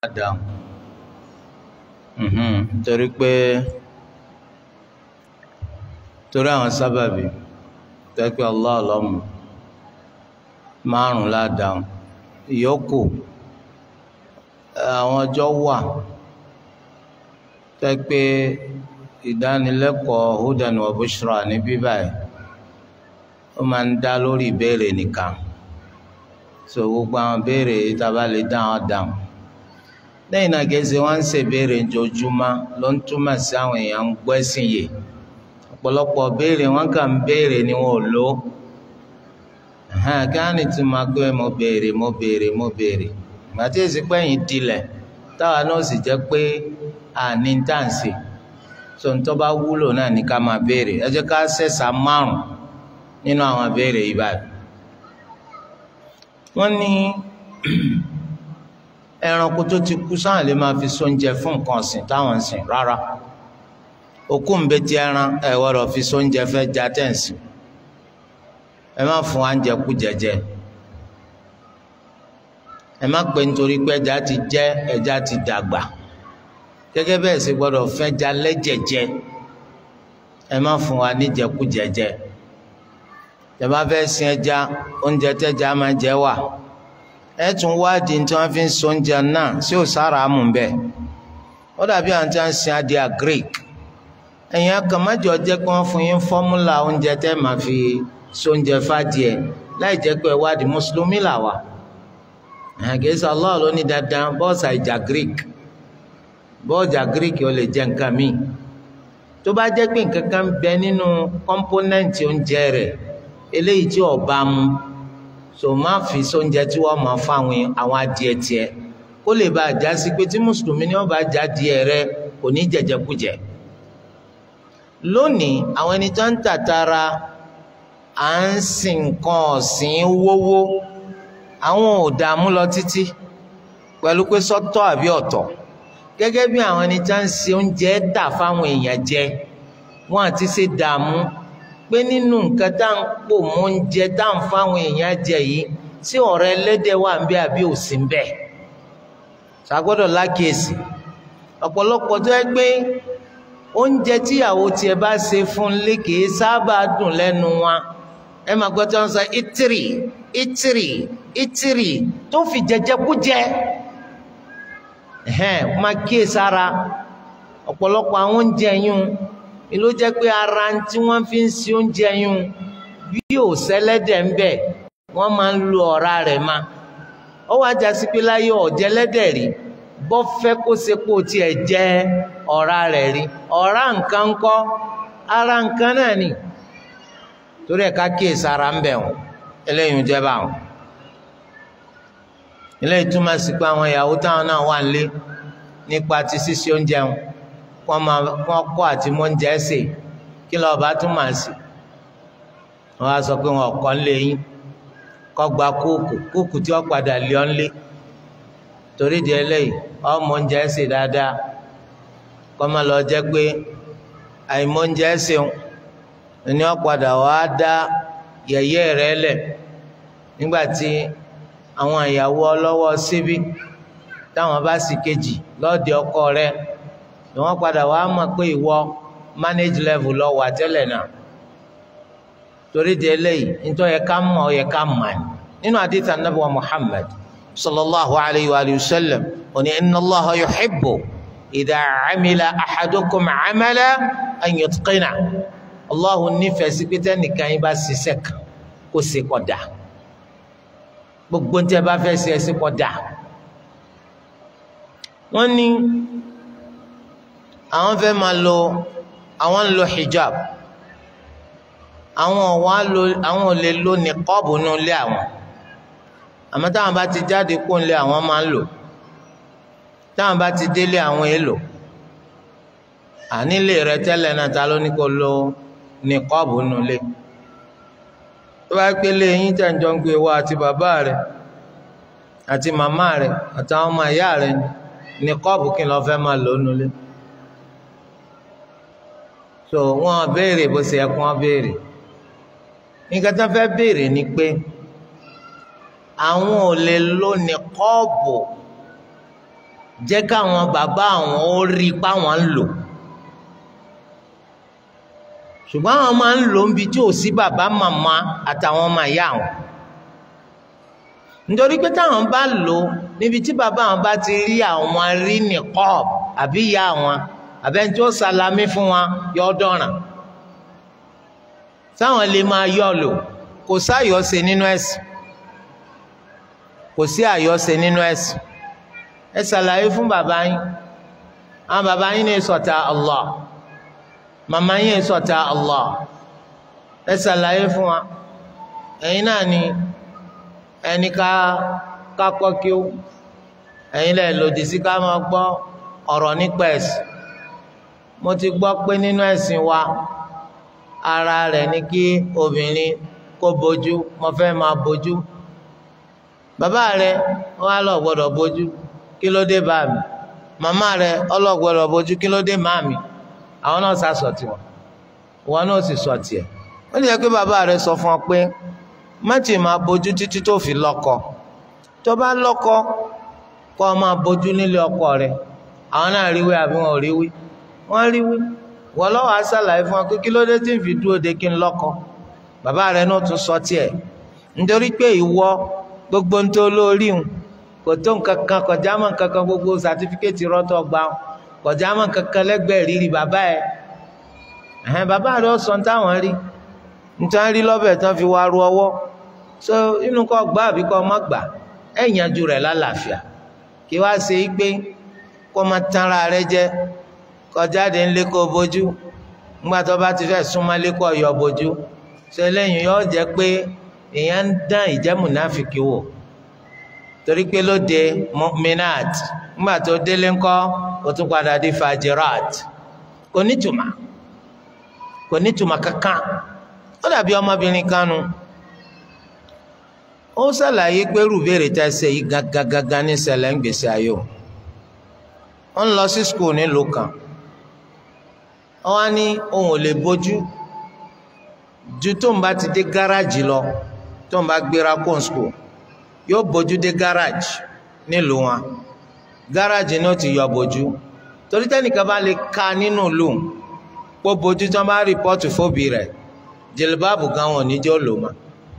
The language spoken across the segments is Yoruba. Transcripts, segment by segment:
dáhùn torí pé torí àwọn sábàbí tẹ́pẹ́ Allah lọ́mù márùn ládàáhùn ìyókù àwọn ọjọ́ wà tẹ́pẹ́ ìdánilẹ́kọ̀ọ́ hudan wa bushra ní bíbáyìí ó máa ń dá lórí ìbéèrè nìkan so gbogbo àwọn béèrè ìtaba lè dáhùn dáhùn lẹ́yìn náà gẹ̀ẹ́sì wọ́n ń ṣe béèrè ojoojúmọ́ ló ń túmọ̀ sí àwọn èèyàn ń gbọ́ ẹ̀sìn yìí ọ̀pọ̀lọpọ̀ béèrè wọ́n kàn ń béèrè ni wọn ò lò kí á ní tí máa gbé mo béèrè mo béèrè mo béèrè màtí èsì pẹ́yìn dilẹ̀ táwa náà sì jẹ́ pé àní ń tà ń sè so ń tó bá wúlò náà ní ká máa béèrè ẹ jẹ́ ká ṣẹ̀ṣà márùn nínú àwọn béèrè yìí báyìí wọ́n ní ẹranko tó ti kú sáà lè máa fi sóúnjẹ fún nǹkan ọ̀sìn táwọn ń sìn rárá òkú ńbẹ́tì ẹran ẹ wọ́rọ̀ fi sóúnjẹ fẹ́ já tẹ̀sí ẹ má fún wa ń jẹ kú jẹjẹ ẹ má pè nítorí pé ẹja ti jẹ ẹja ti dàgbà gẹ́gẹ́ bẹ́ẹ̀ sì gbọ́dọ̀ fẹ́ já lẹ́jẹ̀jẹ ẹ má fún wa níjẹkú jẹjẹ tẹ́ bá fẹ́ sin ẹja oúnjẹ tẹ́ja máa jẹ wà ẹ tún wádìí tí wọ́n fi ń so oúnjẹ náà sí òsára mú bẹ́ẹ̀ ó dàbí àwọn tí wọ́n ń sin adìẹ greek ẹ̀yin akàmájọ jẹ́ pé wọ́n fún yín fọ́múlà oúnjẹ tẹ́ máa fi so oúnjẹ fàdìẹ láì jẹ́ pé wádìí mùsùlùmí là wà àgẹ́sà Allah ló ní dandan bọ́ọ̀sì àìjà greek bọ́ọ̀jà greek ó lè jẹ nǹkan míì tó bá jẹ́ pé nǹkan kan bẹ nínú kọ́ńpónẹ́ǹtì oúnjẹ rẹ̀ eléyìí tí ọba mu so má fi sóúnjẹ tí wọ́n máa fáwọn àwọn adìẹ tiẹ̀ kó lè bá a já sí pé tí mùsùlùmí ni wọ́n bá já díẹ̀ rẹ̀ kò ní jẹjẹkújẹ lónìí àwọn ẹni tó ń tàtara à ń sin nǹkan ọ̀sìn wówó àwọn ò dààmú lọ títí pẹ̀lú pé sọ́tọ̀ àbí ọ̀tọ̀ gẹ́gẹ́ bí àwọn ẹni tó ń ṣe oúnjẹ dà fáwọn èèyàn jẹ wọn àti ṣe dààmú pé nínú nǹkan tá à ń pò mọ́ oúnjẹ tá à ń fáwọn èèyàn jẹ yìí tí ọ̀rọ̀ ẹlẹ́dẹ̀ wà ń bẹ àbí ò sí ń bẹ ṣàgbọ́dọ̀ lákìyèsí ọ̀pọ̀lọpọ̀ tó yẹ pé oúnjẹ tíyàwó tiẹ̀ bá ṣe fún lé kìí sábà dùn lẹ́nu wa ẹ máa gbọ́ tí wọ́n sọ ìtìrì ìtìrì ìtìrì tó fi jẹjẹkújẹ ẹ̀hẹ́n máa kíyèsára ọ̀pọ̀lọpọ̀ àwọn oúnjẹ yún ni ló jẹ́ pé ara tí wọ́n fi ń ṣe oúnjẹ yún bí ò sẹ́lẹ́dẹ̀ ń bẹ wọ́n máa ń lo ọ̀rá rẹ̀ ma ó wá já sí pé láyé ọ̀jẹ̀lẹ́dẹ̀ rí bọ́ fẹ́ kó sepo tiẹ̀ jẹ́ ọ̀rá rẹ̀ rí ọ̀rá nǹkan kọ́ ara nǹkan náà ni torí ẹ̀ ká kíyè sára ń bẹ̀ wọ́n eléyìí ń jẹ́ báwọn eléyìí túmọ̀ sí pé àwọn ìyàwó táwọn náà wà nílé nípa ti ṣíṣe oúnjẹ wọn wọ́n máa wọ́n kọ́ àti mọ́ oúnjẹ sè kí lọ́ọ́ bá tún máa sè wọ́n á sọ pé wọn kọ́ ń lé yín kọ́ gba kóòkù kóòkù tí wọ́n padà lé ọ́n lé torí di eléyìí ọmọ oúnjẹ sè dáadáa kọ́ máa lọ jẹ́ pé àìmọ̀ oúnjẹ sèun ni wọ́n padà wá dá yẹ̀yẹ́ rẹ̀ lẹ̀ nígbà tí àwọn ìyàwó ọlọ́wọ́ síbí táwọn bá sì kejì lọ́ọ̀dẹ ọkọ rẹ̀ ni wọ́n padà wá mọ̀ pé ìwọ manage level lọ wà tẹ́lẹ̀ náà torí di eléyìí nítorí yẹ ká mọ̀ yẹ ká mọ̀ ní nínú àdìtà nàbì wa Muhammad sallallahu alayhi wa sallam òní inna Allaha yuhibbu idha amila ahadukum amala an yutqina Allahu nífẹ̀ẹ́ sí pété nìkan yín bá ṣiṣẹ́ kan kó ṣe kó dà gbogbo ní tí a bá fẹ́ ṣe ẹ ṣe kó dà wọ́n ní àwọn fẹ́ máa lo àwọn ń lo hijab àwọn wa lo àwọn ò lè lo niqab nínú ilé àwọn àmọ́ táwọn bá ti jáde kó nílé àwọn máa ń lò táwọn bá ti délé àwọn èèlò ànílé rẹ tẹ́lẹ̀ náà ta ló ní kó lo niqab nínú ilé tó bá pé lé yín tẹ̀ ń jọ ń gbé wa àti bàbá rẹ àti màmá rẹ àtàwọn ọmọ ìyá rẹ niqab kí n lọ fẹ́ máa lò nínú ilé so wọn béèrè bó ṣe yẹ kó wọn béèrè nǹkan tó fẹ́ béèrè ni pé àwọn ò lè lo nìkọ́ọ̀bù jẹ́ káwọn bàbá àwọn ó rí i páwọn ń lò ṣùgbọ́n àwọn máa ń lò níbi tí ò sí bàbá màmá àtàwọn ọmọ ìyá àwọn nítorí pé táwọn bá lò níbi tí bàbá àwọn bá ti rí àwọn rí nìkọ́ọ̀bù àbí ìyá àwọn àbẹ́ni tí ó salami fún wọn yọ dọ̀ràn táwọn lè máa yọ lò kò sáyọ̀ọ́sẹ̀ nínú ẹ̀sìn kò sí àyọ̀ọ́sẹ̀ nínú ẹ̀sìn ẹ ṣàlàyé fún bàbá yín àwọn bàbá yín ní sọ̀tà Allah màmá yín ní sọ̀tà Allah ẹ ṣàlàyé fún wa ẹ̀yin náà ni ẹni ká ká kọ́ kí ó ẹ̀yin lẹ̀ lòdì sí ká máa gbọ́ ọ̀rọ̀ nípa ẹ̀sìn mo ti gbọ́ pé nínú ẹ̀sìn wa ara rẹ̀ ni kí obìnrin kó bojú mo fẹ́ máa bojú bàbá rẹ̀ wọ́n á lọ gbọ́dọ̀ bojú kí ló dé bá mi màmá rẹ̀ ọlọ́gbọ́dọ̀ bojú kí ló dé má mi àwọn náà sá sọ tiwọn wọn náà sì sọ tiẹ̀ ó lè yẹ pé bàbá rẹ̀ sọ fún ọ pé má tì máa bojú títí tó fi lọ́kọ tó bá lọ́kọ kó o máa bojú nílé ọkọ rẹ̀ àwọn náà ríwé àbí wọn ò ríwé wọ́n ríwé wọ́n lọ́wọ́ á ṣàlàyé fún ọ pé kí ló dé tí ń fi dúró de kí n lọ́kọ bàbá rẹ̀ náà tún sọ tiẹ̀ nítorí pé ìwọ gbogbo ń tó lórí ń kò tó nǹkan kan kọjá mọ́ nǹkan kan gbogbo sàtífíkẹ́tì rọ́tọ̀ gbà ń kọjá mọ́ nǹkan kan lẹ́gbẹ̀ẹ́ rírì bàbá ẹ̀ ẹ̀hẹ́n bàbá rẹ̀ ó sọ ní táwọn rí nítorí rí lọ́bẹ̀ tán fi wá ru ọwọ́ so inú kọ́ gbà àbí kọ́ má gbà ẹ̀ yanjú rẹ̀ lálàáfíà kí wá ṣe é pé kó má tanra rẹ jẹ kọjáde ńlé kó bójú ńgbà tó bá ti fẹ́ súnmọ́ lé kó yọ bójú ṣe lẹ́yìn yóò jẹ́ pé èèyàn ń dán ìjẹ́ mùnáfìkì wò torí pé lóde mu'minat ńgbà tó délé ńkọ́ ó tún padà di fajirat kò nítumọ̀ kò nítumọ̀ kankan ó dàbí ọmọbìnrin kanu ó ṣàlàyé pé rúbèrè tá a ṣe yìí gangan ní ṣẹlẹ̀ ń gbèsè ayé o ó ń lọ sí skul nílùú kan ó wá ní òun ò lè bójú ju tó ń bá ti dé gáràjì lọ tó ń bá gbéra kóun skul yóò bójú dé gáràjì nílùú wọn gáràjì náà ti yọ bójú torí tẹ́nìkan bá lè ka nínú ìlú pé bójú tí wọ́n bá rìpọ́tù fóbi rẹ̀ jìlìbáàbù gan wọn níjọ́ lò mọ́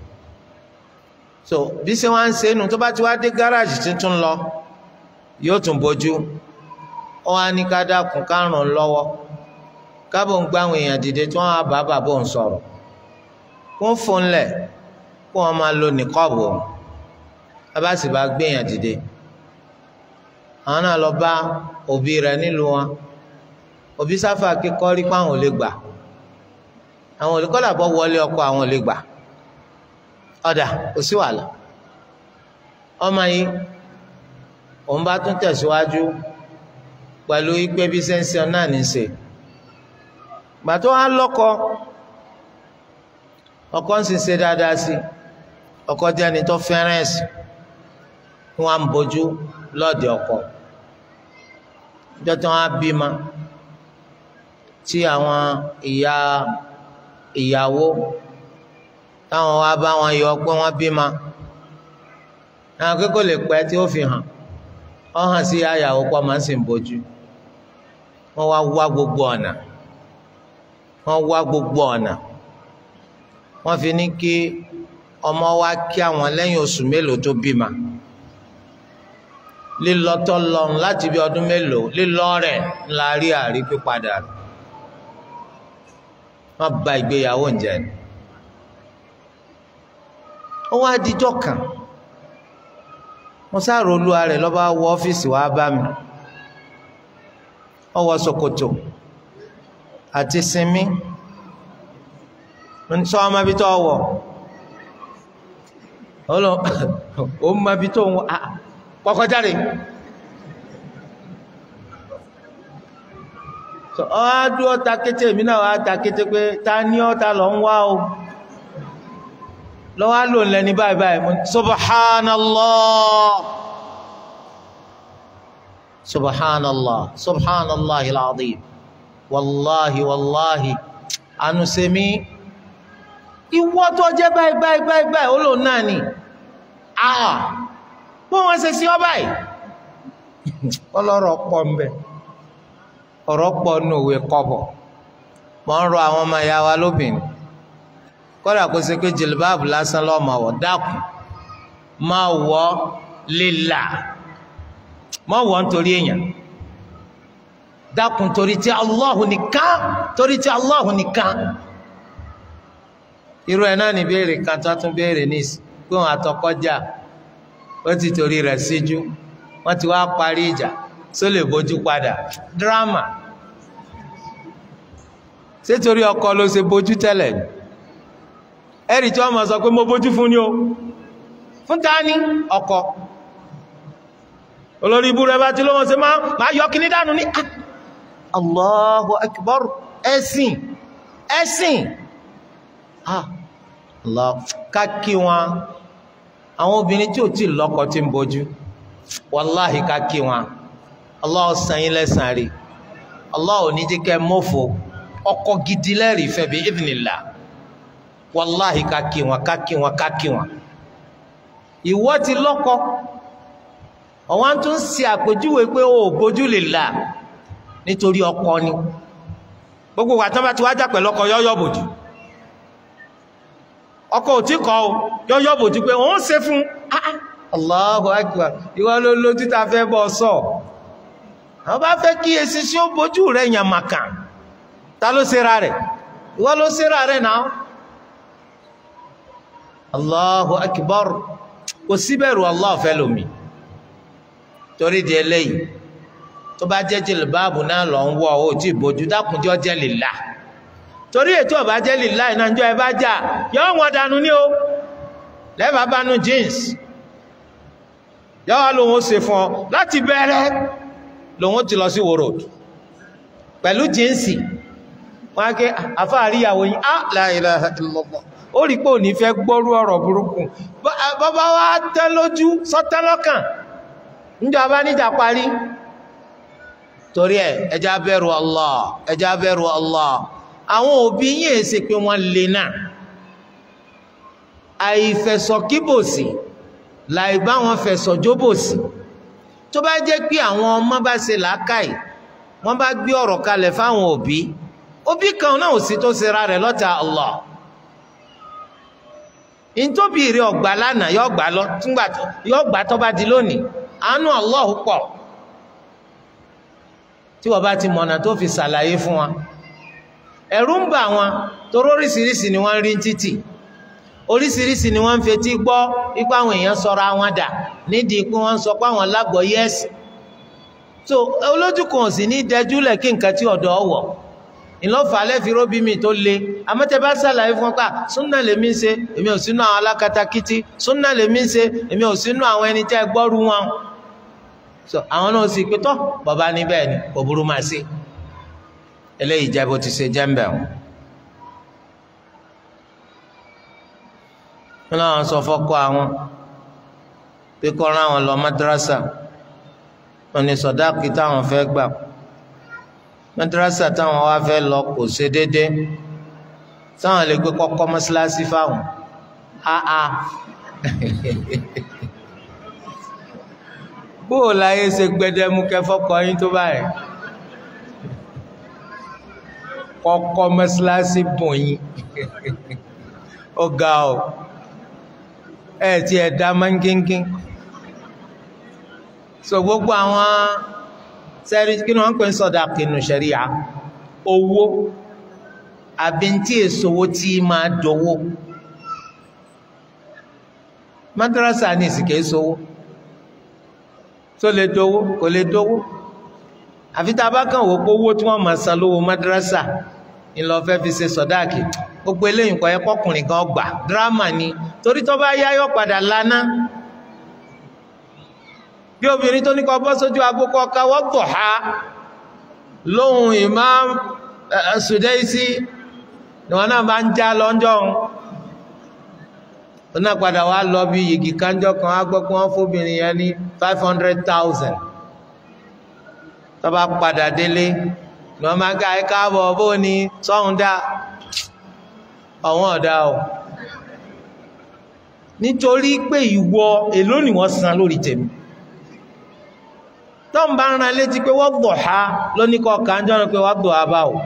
so bí ṣe wá ń ṣe nù tó bá ti wá dé gáràjì tuntun lọ yóò tún bójú ó wá ní ká dákun ká ràn án lọ́wọ́ kábò ń gbá àwọn èèyàn dìde tí wọ́n á bá bàbá òun sọ̀rọ̀ kó ń fún lẹ̀ kó wọ́n máa lo nìkọ́ọ̀bù òun bàbá sì bá gbé èèyàn dìde àwọn náà lọ bá òbí rẹ̀ nílùú wọn òbí sáfà kíkọ́ rí pé àwọn ò lè gbà àwọn ò lè kọ́ làbọ̀ wọlé ọkọ àwọn ò lè gbà ọ̀dà kò sí wàhálà ọmọ yìí òun bá tún tẹ̀síwájú pẹ̀lú ìpè bí sẹ́ńsẹ́ náà ní í ṣe gbàtọ́ wa lọ́kọ ọkọ ń sì ṣe dáadáa sí ọkọ jẹ́ ẹni tó fẹ́ràn ẹ̀sìn wọn à ń bójú lọ́ọ̀dẹ̀ ọkọ jọ́tọ́ wọn á bímọ tí àwọn ìyá ìyàwó táwọn wá bá wọn yọ pé wọ́n bímọ àwọn akẹ́kọ̀ọ́ lè pẹ́ tí ó fi hàn ọ hàn sí àyàwó pọ̀ máa ń sì ń bójú wọ́n wá wá gbogbo ọ̀nà wọ́n wá gbogbo ọ̀nà wọ́n fi ní kí ọmọ wa kí àwọn lẹ́yìn oṣù mélòó tó bímọ lílọ́tọ́ lọ́run láti bí ọdún mélòó lílọ́ rẹ̀ ńlá rí àrí pípadà rẹ̀ wọ́n bà ìgbéyàwó ń jẹ́ ni ó wá dijọ́ kan mo sáré olúwa rẹ̀ lọ́ba wọ ọ́fíìsì wa bá mi ó wọ ṣòkòtò àti sinmi sọ ọmọ ibi tó wọ ó mọ ibi tó ń wọ kọ́kọ́ jáde ọ á dúró ta kété èmi náà wá ta kété pé ta ní ọ́ ta lọ ń wá o lọ́wọ́ lò ń lẹ́ni báyìí báyìí mú subhanallah subhanallah subhanallah al-azim wallahi wallahi anusemi ìwọ tó jẹ́ báyìí báyìí báyìí báyìí ó lò náà ni ah bó wọ́n ṣe sí ọ báyìí ọlọ́rọ̀ pọ̀ ń bẹ ọ̀rọ̀ pọ̀ nù òwe kọ́bọ̀ mọ̀ ń rọ àwọn ọmọ ìyá wa lóbìnrin kọ́dà kó ṣe pé jìlbáàbù lásán lọ́mọ wọ̀ dákun máa wọ̀ lílà má wọ̀ nítorí èèyàn dákun torí tí Allahu nìkan torí tí Allahu nìkan irú ẹ̀ náà ní béèrè kan tó tún béèrè ní pé wọn àtọkọjà ó ti torí rẹ̀ síjú wọn ti wá parí ìjà só lè bójú padà dírámà ṣé torí ọkọ ló ṣe bójú tẹ́lẹ̀ ni ẹ̀rì tí wọ́n mọ̀ sọ pé mo bójú fún ní o fún ta ní ọkọ olórí ibú rẹ̀ bá tí lóhun ṣe máa yọ kí ní dánú ní Allahu Akbar ẹ̀sìn ẹ̀sìn Allah kákí wọn àwọn obìnrin tí ò tí lọ́kọ tí ń bójú wàláhì kákí wọn Allah san yín lẹ́san rí Allah ò ní jẹ́ kẹ́ mọ́fò ọkọ gidi lẹ́rìí fẹ́ bí idhnillah wàláhì kákí wọn kákí wọn kákí wọn ìwọ ti lọ́kọ ọ̀wọ́n tún ń ṣe àpèjúwe pé o ò bójú lè là nítorí ọkọ ni gbogbo wa tán bá ti wájà pẹ̀lú ọkọ yọ́yọ́ bòjú ọkọ ò tí kọ́ o yọ́yọ́ bòjú pé òun ṣe fún Allahu Akbar ìwọ ló lójú ta fẹ́ bọ́ sọ àwọn bá fẹ́ kí esi sí ó bójú rẹ̀ yàn màkà ta ló ṣera rẹ̀ ìwọ ló ṣera rẹ̀ náà Allahu Akbar kò síbẹ̀rù Allah fẹ́ lómi torí di eléyìí tó bá jẹ́ jìlìbáàbù náà lọ ń wọ ọ́ tí ìbòjú dákùnjọ́ jẹ́ lìlá torí ètò ọ̀bá jẹ́ lìlá ìnájọ́ ẹ bá jà yọ́ wọn dànù ní o lẹ́bàá bá nu jeans yọ́wọ́ lòun ó ṣe fún ọ láti bẹ̀rẹ̀ lòun ó ti lọ sí wòrò pẹ̀lú jíǹsì wọ́n á ké àfáàríyàwó yìí á la ilaha illallah ó rí pé ò ní fẹ́ gbọ́rú ọ̀rọ̀ burúkú bàbá wa tẹ́ lójú sọ́tẹ́ lọ́kàn níjọba níjà parí torí ẹ ẹjá bẹ̀rù Allah ẹjá bẹ̀rù Allah àwọn òbí yín èsì pé wọ́n lè náà àìfẹ̀sọ̀kíbòsì láì bá wọn fẹ̀sọ̀jóbòsì tó bá jẹ́ pé àwọn ọmọ bá ṣe làákàyè wọ́n bá gbé ọ̀rọ̀ kalẹ̀ fáwọn òbí òbí kan náà ò sí tó ṣe ra rẹ̀ lọ́ta Allah ntóbi rẹ̀ ọ̀gbà lánàá yọ gbà lọ túngbà yọ gbà tó bá di lónìí àánú Allah pọ̀ tí wọ́n bá ti mọ̀nà tó fi ṣàlàyé fún wa ẹ̀rù ń bà wọn toró oríṣiríṣi ni wọ́n rí títì oríṣiríṣi ni wọ́n ń fetí gbọ́ ipá àwọn èèyàn sọ̀rọ̀ àwọn dà nídìí pé wọ́n ń sọ pé àwọn lágbọ̀ yẹ́sì so olójú kan ò sì ní dẹjúlẹ̀ kí nǹkan tí ọ̀dọ̀ ọ̀wọ̀ ìlọ́fà lẹ́fi róbí mi tó le amẹ́tẹ́ bá ṣàlàyé fún pa súnà lèmi ń ṣe èmi ò sínú àwọn alákatakítí súnà lèmi ń ṣe èmi ò sínú àwọn ẹni tẹ́ gbọ́rú wọn so àwọn náà sì pé tọ́ bàbá ní bẹ́ẹ̀ ni kò burú máa ṣe eléyìí jẹ́ bó ti ṣe jẹ́ ń bẹ̀ wọ́n. wọn náà sọ fọ́kọ àwọn pé kọ́ ọ́n àwọn lọ madrasa wọn ni sọ̀dáàkì táwọn fẹ́ gbà madrasa táwọn wá fẹ́ lọ kò ṣe déédé táwọn lè gbé kọ́kọ́ mọ́ṣáláṣí fáwọn áá bóò láyé ṣe gbẹdẹmú kẹfọkọ yín tó báyìí kọ́kọ́ mọ́ṣáláṣí bùn yín ó ga ọ ẹ ti ẹ dá mángíngín so gbogbo àwọn sẹ́rí kí ni wọ́n ń pè ń sọ̀dà kìnnù ṣẹ̀ríà owó àbí tí èsòwò tí máa dowó madrasa ní ìsìnkè èsòwò tó lè dowó kò lè dowó àfi tá a bá kàn wò pé owó tí wọ́n máa san lówó madrasa ńlọ fẹ́ fi ṣe sọ̀dáàkì gbogbo eléyìí kọ́ ẹ kọkùnrin kan gbà dírámà ni torí tó bá yá yọ padà lánàá bí obìnrin tó ní kọ bọ́ sójú agbókọ káwọ́ tọ̀ ha lóhun Imam Sudaisi ni wọn náà bá ń já lọ́njọ́ ó náà padà wá lọ bí yìgì kánjọ́ kan á gbọ́ pé wọ́n fóbìnrin yẹn ní five hundred thousand tó bá padà délé ni wọ́n máa ń ká ẹ káàbọ̀ bó ni sọ́hun dá ọ̀wọ́n ọ̀dá o nítorí pé ìwọ èló ni wọ́n san lórí tèmi tó ń bá ń ran létí pé wọ́n gbọ̀ ha lóní kọ́ kàńjọ́ rẹ̀ pé wọ́n gbọ̀ ha báwò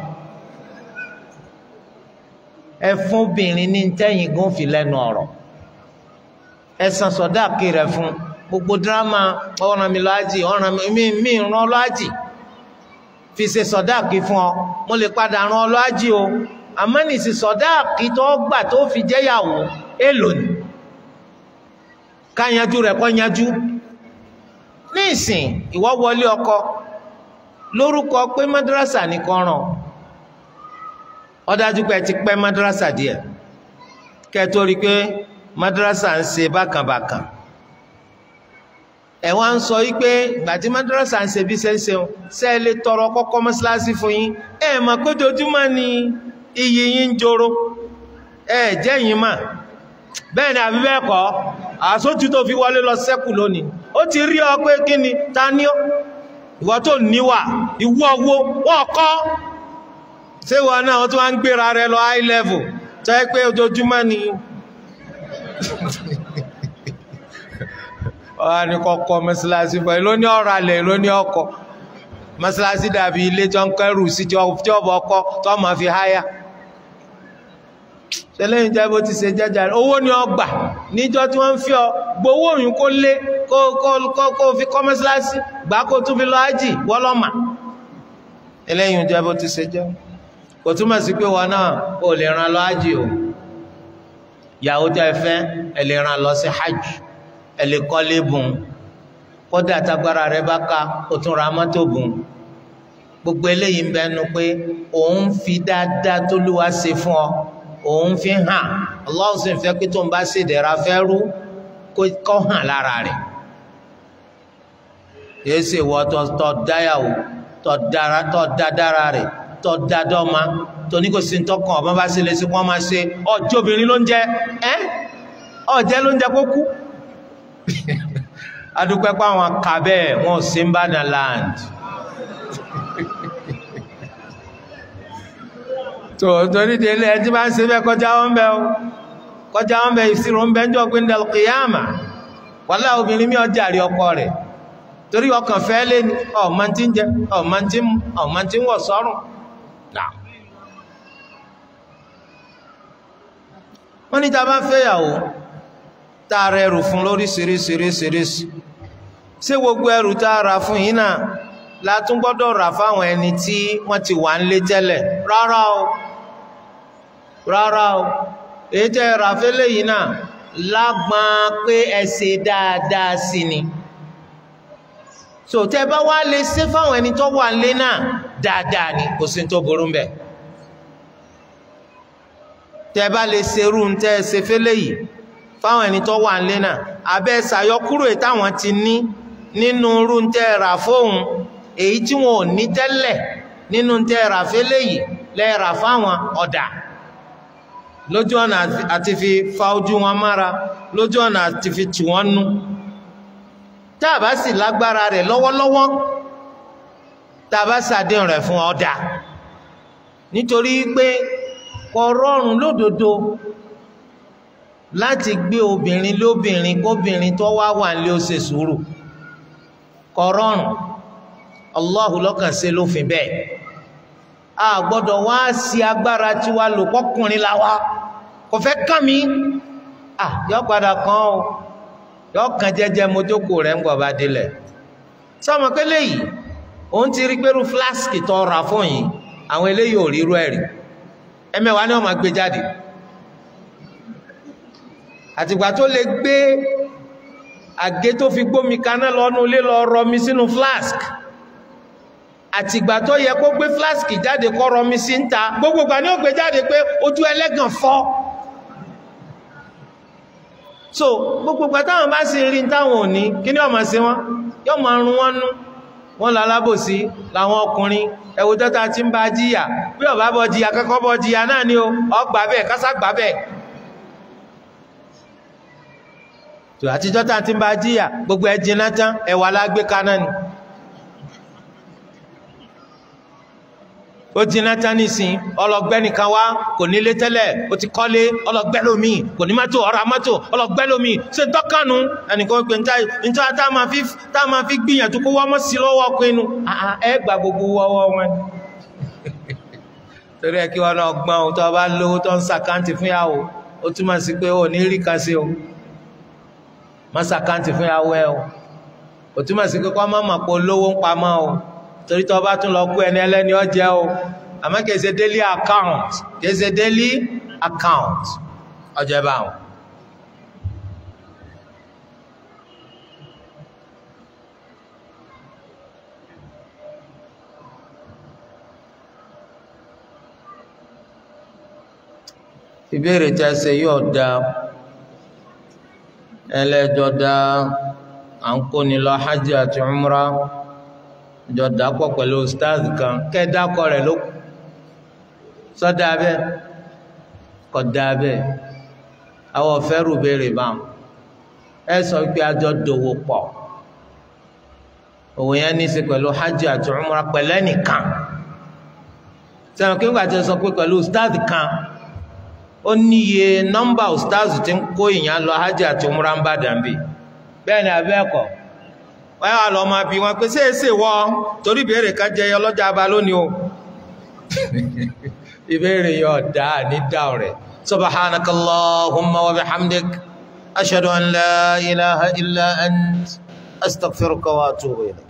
ẹ fún obìnrin ní tẹ́yìn gún fi lẹ́nu ọ̀rọ̀ ẹ san sọ̀dáàkì rẹ̀ fún gbogbo dírámà ọ̀ràn mi lọ́ájì ọ̀ràn mi mi ràn lọ́ájì fi ṣe sọ̀dáàkì fún ọ mo lè padà ràn lọ́ájì o àmọ́ nìsí sọ̀dáàkì tó gbà tó fi jẹ́yàwó èlò ni ká yanjú rẹ̀ kọ́ yanjú ní ìsìn ìwọ wọlé ọkọ lórúkọ pé madrasa ní kọ́ràn ó dájú pé ẹ ti pẹ́ madrasa díẹ̀ kẹ́ tó rí pé madrasa ń ṣe bákànbákàn ẹ wá ń sọ yí pé ìgbà tí madrasa ń ṣe bí ṣe ń ṣeun ṣe é lè tọrọ kọ́kọ́ mọ́ṣáláṣí fún yín ẹ mọ̀ pé ojoojúmọ́ ni iyì yín ń joro ẹ jẹ́ yín mà bẹ́ẹ̀ ni àbí bẹ́ẹ̀ kọ́ àsótú tó fi wọlé lọ sẹ́kù lónìí ó ti rí ọ pé kí ni ta ní ọ ìwọ tó níwà ìwọ owó wọ́n kọ́ ṣé ìwọ náà wọ́n tó wá ń gbéra rẹ lọ high level tó yẹ pé ojoojúmọ́ ni ọ̀hán ni kọ́kọ́ mọ́sálásí fún ẹ lóní ọ̀rọ̀ alẹ̀ lóní ọkọ̀ mọ́sálásí dàbí ilé tó ń kẹrù sí jọ́bọ̀ ọkọ̀ tó máa fi háyà tẹ́lẹ̀yìn jẹ́ bó ti ṣe jẹ́jà owó ni ọ gbà níjọ́ tí wọ́n ń fi ọ gbowó òyìn kó lé kó fi kọ́ mọ́sálásí gbà kó tún fi lọ ájì wọ́lọ́mà tẹ́lẹ̀yìn jẹ́ bó ti ṣe jẹ́ kò túmọ̀ sí pé wọn náà ò lè ran lọ ájì o ìyàwó tẹ́ fẹ́ ẹ lè ran lọ sí hajj ẹ lè kọ́lé bùn kódà tagbára rẹ bá ká o tún ra mọ́tò bùn gbogbo eléyìí ń bẹnu pé òun fi dáadáa tó lúwa ṣe fún ọ òun fi hàn Allah sì ń fẹ́ pé tó ń bá ṣe dẹ̀ra fẹ́ rú kó hàn lára rẹ̀ yéé ṣe wọ́ tọ́ dáyàwó tọ́ dádára rẹ̀ tọ́ dádọ́ma tó ní kò sí ń tọkàn ọ̀bọ̀n bá ṣe lè ṣe wọ́n máa ṣe ọjọ́ obìnrin ló ń jẹ ẹ́ ọ̀jẹ́ ló ń jẹ kó kú adúpẹ́ pé àwọn kà bẹ́ẹ̀ wọn ò sí ń bá na land tó torí délé ẹ tí bá ń ṣe bẹ́ẹ̀ kọjá wọn bẹ́ẹ̀ o kọjá wọn bẹ́ẹ̀ ìṣirò ń bẹ́ẹ̀ ń jọ pé ń dal qiyama wàlá obìnrin mi ọjà rí ọkọ rẹ̀ torí ọkàn fẹ́ lé ní ọmọ tí ń jẹ ọmọ tí ń ọmọ tí ń wọ̀ sọ́rùn náà wọ́n ní ta bá fẹ́yàwó tá a rẹ ẹrù fún lóríṣiríṣiríṣiríṣi ṣé gbogbo ẹrù tá a rà fún yìí náà la tún gbọ́dọ̀ rà fáwọn ẹni tí wọ́n ti wà ń lé tẹ́lẹ̀ rárá o rárá o èyí tẹ́ rà fẹ́lẹ̀ yìí náà lágbọ́n pé ẹ ṣe dáadáa sí ni so tẹ́ bá wá lè ṣe fáwọn ẹni tó wà ń lé náà dáadáa ni kò sí tó burú mbẹ̀ tẹ́ bá lè ṣerú ń tẹ́ ṣe fẹ́lẹ̀ yìí fáwọn ẹni tó wà nílé náà abẹ́ ṣàyọkúrò táwọn ti ní nínú irú ń tẹ́ ra fóun èyí tí wọn ò ní tẹ́lẹ̀ nínú ń tẹ́ ra fẹ́lẹ̀ yìí lẹ́ẹ̀rà fáwọn ọ̀dà lójú ọ̀nà àti fi fa ojú wọn mára lójú ọ̀nà àti fi tì wọ́n nú tá a bá sì lágbára rẹ̀ lọ́wọ́lọ́wọ́ tá a bá ṣàdéhùn rẹ̀ fún ọ̀dà nítorí pé kò rọrùn lódodo láti gbé obìnrin lóbìnrin kóbìnrin tó wá wà nílé ó ṣe sùúrù kò rọrùn Allahu lọ́kàn ṣe lófin bẹ́ẹ̀ a gbọ́dọ̀ wá sí agbára tí wá lò kọkùnrin la wá kò fẹ́ kàn mí ah yọ padà kan o yọ kàn jẹ́jẹ́ mojókòó rẹ̀ ń gbọ̀ bá délẹ̀ sọmọ pé léyìí òun ti rí pẹ̀lú flask tó ra fún yìí àwọn eléyìí ò rí irú ẹ̀ rí ẹ̀mẹ́wàá ni wọ́n máa gbé jáde àtìgbà tó lè gbé àgé tó fi gbómi kaná lọ́nu ilé lọ rọmi sínú flask àtìgbà tó yẹ kó gbé flask jáde kó rọmi sí ń ta gbogbo ìgbà ni ó gbé jáde pé ojú ẹlẹ́gàn fọ́ so gbogbo ìgbà táwọn bá sì rí táwọn ò ní kí ni ó máa ṣe wọn yóò máa rún wọn nú wọn lọ alábòsí làwọn ọkùnrin ẹwù tọ́ta tí ń bá jíyà bí ọba bọ́ jíyà kẹ́kọ́ bọ́ jíyà náà ni ó ọgbà bẹ́ẹ̀ kásá gbà bẹ́ẹ̀ tó àtijọ́ tá ti ń bá jíyà gbogbo ẹ jiná tán ẹwà lágbé kaná ni ó ti náà tán nísìn ọlọgbẹ́ nìkan wá kò nílé tẹ́lẹ̀ ó ti kọ́lé ọlọgbẹ́ lómi kò ní mọ́tò ọ̀rọ̀ mọ́tò ọlọgbẹ́ lómi ṣe tọ́kànú ẹnìkan pé níta tá a máa fi gbìyànjú kó wọ́n mọ́ sí lọ́wọ́ pinnu ẹ gba gbogbo ọwọ́ wọn torí ẹ kí wọn náà gbọ́n ohun tó bá lówó tó ń sàkáǹtì fún yàwó ó túmọ̀ sí pé ó ní rí kan sí o má sàkáǹtì fún yàwó ẹ o ó túmọ̀ sí pé kọ́ má mọ̀ pé olówó ń pamọ́ o torí tó bá tún lọ kú ẹni ẹlẹ́ni ọjẹ́ o àmọ́ kìí ṣe daily account kìí ṣe daily account ọjọ́ bá wọn. ìbéèrè tí a ṣe yóò da ẹlẹ́jọ́ da à ń kóni lọ hajj àti umrah jọ dàpọ̀ pẹ̀lú stars kan kẹ́dàkọ rẹ̀ ló kù sọ́dà abẹ́ kọ̀dà abẹ́ àwọn ọ̀fẹ́rù béèrè báwọn ẹ sọ pé àjọ dòwò pọ̀ òwò yẹn ní í ṣe pẹ̀lú hajj àti umrah pẹ̀lú ẹnìkan sẹ́wọ̀n kí wọ́n ti sọ pé pẹ̀lú stars kan ó níye nọ́mbà stars ti ń kó ìyẹn lọ hajj àti umrah ń bá dàbí bẹ́ẹ̀ ni abẹ́ ẹ̀kọ́ wọ́n yà lọ máa bí wọn pé ṣé èsè wọ́ torí ìbéèrè kan jẹyọ lọ́jà bá lónìí o ìbéèrè yọ dá ní dáhùn rẹ̀ subhanakallahumma wa bihamdik ashhadu an la ilaha illa ant astaghfiruka wa atubu ilayk